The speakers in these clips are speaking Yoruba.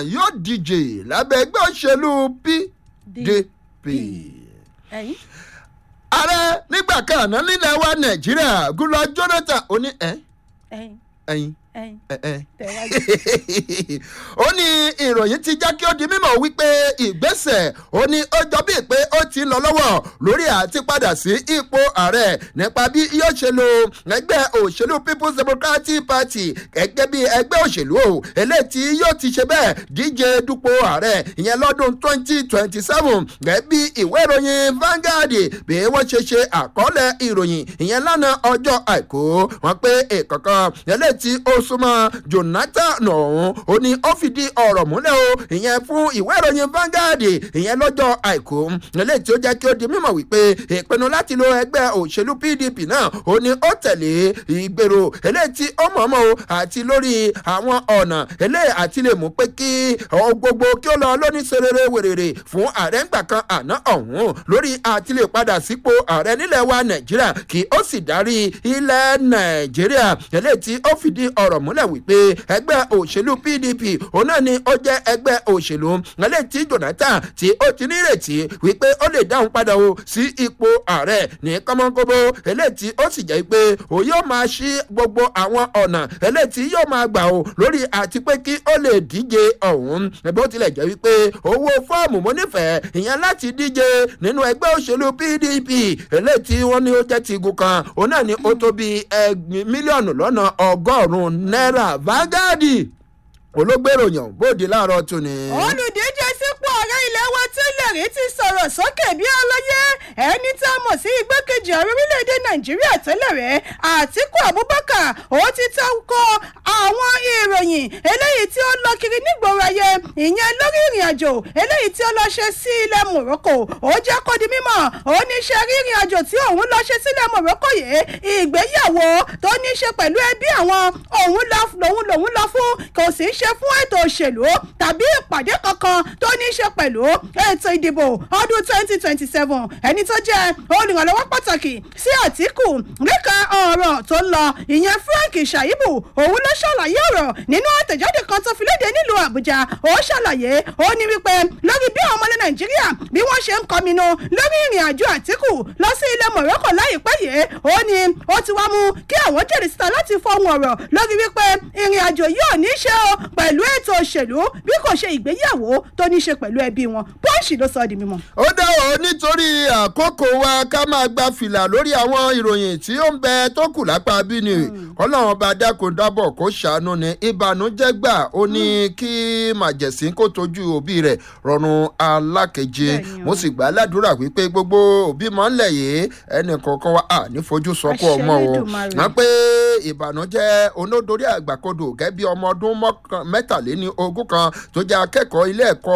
yóò díje lábẹ́ ẹgbẹ́ òṣèlú pdp. ẹ̀yin ààrẹ nígbà kan àná nílẹ̀ wa nàìjíríà goodluck jonathan ó ní ẹ ẹ̀yin ẹyin ẹ̀yin ẹ ẹ tẹ̀wájú. ó ní ìròyìn ti jẹ́ kí ó di mímọ̀ wípé ìgbésẹ̀ ó ní ó jọ bíi pé ó ti ń lọ lọ́wọ́ lórí àti padà sí ipò ààrẹ nípa bí yóò ṣe lo ẹgbẹ́ òṣèlú people's democratic party gẹ́gẹ́ bí ẹgbẹ́ òṣèlú o eléyìí tí yóò ti ṣe bẹ́ẹ̀ díje dupò ààrẹ ìyẹn lọ́dún twenty twenty seven gẹ́gẹ́ bí ìwé ìròyìn Vanguard bí wọ́n ṣe ṣe àkọọ́lẹ̀ ìròyìn ìyẹn lánàá ọjọ́ àìkú wọn pé ìkọ̀kan eléyìí tí ó súnmọ́ Jonathan ọ̀hún ó ní ó fìdí ọ̀rọ̀ múlẹ̀ o ìyẹn fún ìwé ìròyìn Vanguard ìyẹn lọ́jọ́ àìkú eléyìí tí ó jẹ́ kí ó di mímọ̀ wípé ìpinnu láti lo ẹgbẹ́ òṣèlú PDP náà ó ní ó tẹ̀lé ìgbèrò eléyìí tí ó mọ̀ọ́mọ̀ o àti lórí àwọn ọ̀nà eléyìí àti lè mú pé kí ohun gbogbo kí ó lọ lóní serere wèrèrè fún ààrẹ ńgbà kan àná ọ̀hún lórí àti lè padà sípò ààrẹ nílẹ̀ wa Nàìjíríà kí ó sì darí ilẹ̀ Nàìjíríà eléyìí tí ó fìdí ọ̀rọ̀ múlẹ̀ wípé ẹgbẹ́ òṣèlú PDP òun náà ni ó jẹ́ ẹgbẹ́ òṣèlú eléyìí tí Jonathan tí ó ti nírètí wípé ó lè dáhùn padà o sí ipò ààrẹ ní kọ́mọ́kóbó eléyìí tí ó sì jẹ́ pé òun yóò máa ṣí gbogbo àwọn ọ̀nà eléyìí tí yóò máa gbà o lórí àti pé kí ó lè díje ọ̀hún bó tilẹ̀ jẹ́ wípé owó fọ́ọ̀mù mo nífẹ̀ẹ́ ìyẹn láti díje nínú ẹgbẹ́ òṣèlú PDP eléyìí tí wọ́n ní ó jẹ́ ti igun kan òun náà ni ó tó bíi ẹgbẹ̀rún mílíọ̀nù lọ́nà ọgọ́rùn-ún náírà Vanguard olóògbéròyìn bóde láàárọ̀ tún ni. olùdíje sípò ààrẹ ilé wa tẹ́lẹ̀ rí ti sọ̀rọ̀ sókè bí ọlọ́yẹ ẹni tí a mọ̀ sí igbákejì ààrẹ orílẹ̀-èdè nàìjíríà tẹ́lẹ̀ rẹ̀ àtíkù abubakar ó ti tako àwọn ìròyìn eléyìí tí ó lọ kiri nígboro ayé ìyẹn lórí ìrìn àjò eléyìí tí ó lọ ṣe sí ilẹ̀ morocco ó jẹ́ kó di mímọ̀ ó ní ṣe rí ìrìn àjò tí òun lọ ṣe sílẹ̀ morocco yìí ìgbéyàwó tó ní ṣe pẹ̀lú ẹbí àwọn òun lòun lòun lọ fún kò sì ṣe fún ètò òṣèlú tàbí ìpàdé kankan tó ní í ṣe pẹ̀lú ètò ìdìbò ọdún twenty twenty seven ẹni tó jẹ́ olùrànlọ́wọ́ pàtàkì sí àtìkù níka ọ̀rọ̀ tó ń lọ ìyẹn frank shaibu òun ló ṣàlàyé ọ̀rọ̀ nínú àtẹ̀jáde kan tó fi léde nílùú àbújá ó ṣàlàyé ó ní wípé lórí bí àwọn ọmọlẹ̀ nàìjíríà bí wọ́n ṣe ń kọminú lórí ìrìn àjò àtìkù lọ sí ilẹ̀ morocco láìpẹ́ yìí ó ní ó ti wá mú kí àwọn jẹ́rìí síta láti fọhùn ọ̀rọ̀ lórí wípé ìrìn àjò yóò ní í ṣe o pẹ̀lú ètò òṣèlú bí kò ṣe ìgbéyàwó tó ní í ṣe pẹ̀lú ẹbí wọn pọ́ǹsì ló sọ ọ́ di mímọ́. ó dáwọ́ nítorí àkókò wa ká máa gba fìlà lórí àwọn ìròyìn tí ó ń bẹ tó kù lápá bí ni kọ́láwọn bá dákun dábọ̀ kó ṣàánú ni ìbànújẹ́ gbà ó ní kí màjẹ̀sí kó tójú òbí rẹ̀ rọrùn alákeje Bẹ́ẹ̀ni o. mo sì gbà á ládùúrà wípé gbogbo òbí mọ́ ńlẹ̀ yìí ẹnì kọ̀ọ̀kan wa à ní fojú sọkún Àṣẹ ọmọ o Elédùmarè. wọ́n pé ìbànújẹ́ onódorí àgbàkodò gẹ́gẹ́ bí ọmọ ọdún mọ́kàn- mẹ́tàléní ogún kan tó jẹ́ akẹ́kọ̀ọ́ ilé ẹ̀kọ́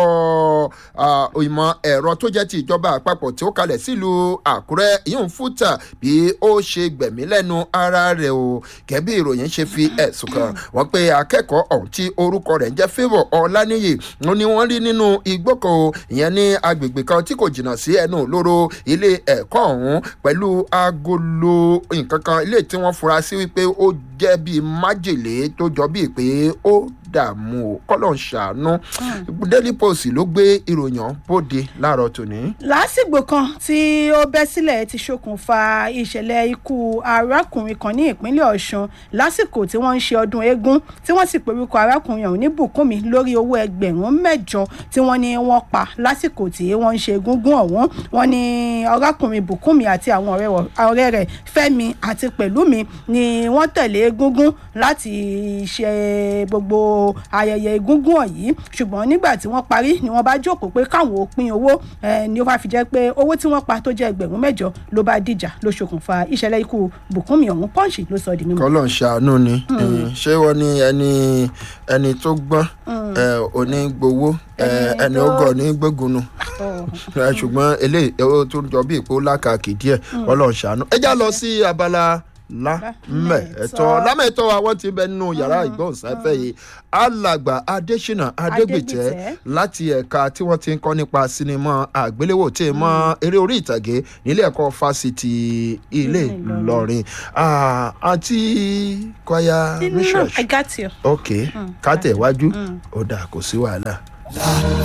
ah, ìmọ̀ ẹ̀rọ tó jẹ́ ti ìjọba àpapọ̀ tí ó kalẹ̀ sílùú àkúrẹ́ yóò fúta bí ó ṣe gbẹ̀mí lẹ́nu ara rẹ̀ o gẹ́bí ìròyìn ṣe fi ẹ̀sùn kàn wọ́n pé akẹ́kọ̀ọ́ ọ̀hún tí orúkọ rẹ̀ ń jẹ́ favour ọláníyì wọn ni wọ́n rí nínú igbó kan o ìyẹn ní agbègbè kan tí kò jìnnà sí ẹnu lóró ilé ẹ̀kọ́ ọ̀hún pẹ̀lú agolo nǹkan kan ilé tí wọ́n fura sí wípé ó jẹ́ bíi májèlé tó jọ bíi pé ó dààmú o kọ́lọ̀ ń ṣàánú daily post ló gbé ìròyìn ọ̀hún bóde láàárọ̀ tòní. lásìgbò kan tí ó bẹ́ sílẹ̀ ti ṣokùnfà ìṣẹ̀lẹ̀ ikú arákùnrin kan ní ìpínlẹ̀ ọ̀ṣun lásìkò tí wọ́n ń ṣe ọdún eégún tí wọ́n sì porúkọ arákùnrin ọ̀hún ní bùkúnmi lórí owó ẹgbẹ̀rún mẹ́jọ tí wọ́n ní wọ́n pa lásìkò tí wọ́n ń ṣe egúngún ọ̀hún wọ́n ní arákùnrin bùkúnmi àti àwọn ọ̀rẹ́ wọ̀- ọ̀rẹ́ rẹ̀ fẹ́mi àti pẹ̀lúmi ni wọ́n tẹ̀lé egúngún láti ṣe gbogbo ayẹyẹ egúngún ọ̀yí ṣùgbọ́n nígbà tí wọ́n parí ni wọ́n bá jókòó pé káwọn ò pín owó eh, ni ó bá fi jẹ́ pé owó tí wọ́n pa tó jẹ́ ẹgbẹ̀rún mẹ́jọ ló bá dìjà ló ṣokùnfà ìṣẹ̀lẹ̀ ikú bùkúnmi ọ̀hún pọ́ǹsì ló sọ di mímọ́. kọ́lọ̀ ń ṣàánú ni Eh, ṣé wọ́n ní ẹni ẹni tó gbọ́n eh, onígbowó eh, Ẹni ẹni tó- ọgọ́ ní gbógunnu Oh. Eh, ṣùgbọ́n eléyìí ó tún jọ bí ìpò lákàkì díẹ̀ kọ́lọ̀ ń ṣàánú. ẹ já lọ sí abala lámẹ̀ẹ́tọ́ lámẹ̀ẹ́tọ́ wa wọ́n ti bẹ nínú yàrá ìgbóhùnsáfẹ́ yìí alàgbà adésínà adégbìtẹ́ Adégbìtẹ́. láti ẹ̀ka tí wọ́n ti ń kọ́ nípa sinimá àgbéléwò tí mọ́ eré orí ìtàgé nílé ẹ̀kọ́ fásitì ilé ìlọrin Ah, àǹtí kwaya No, research I got you. ok ká tẹ̀ wájú ó dà kò sí wàhálà.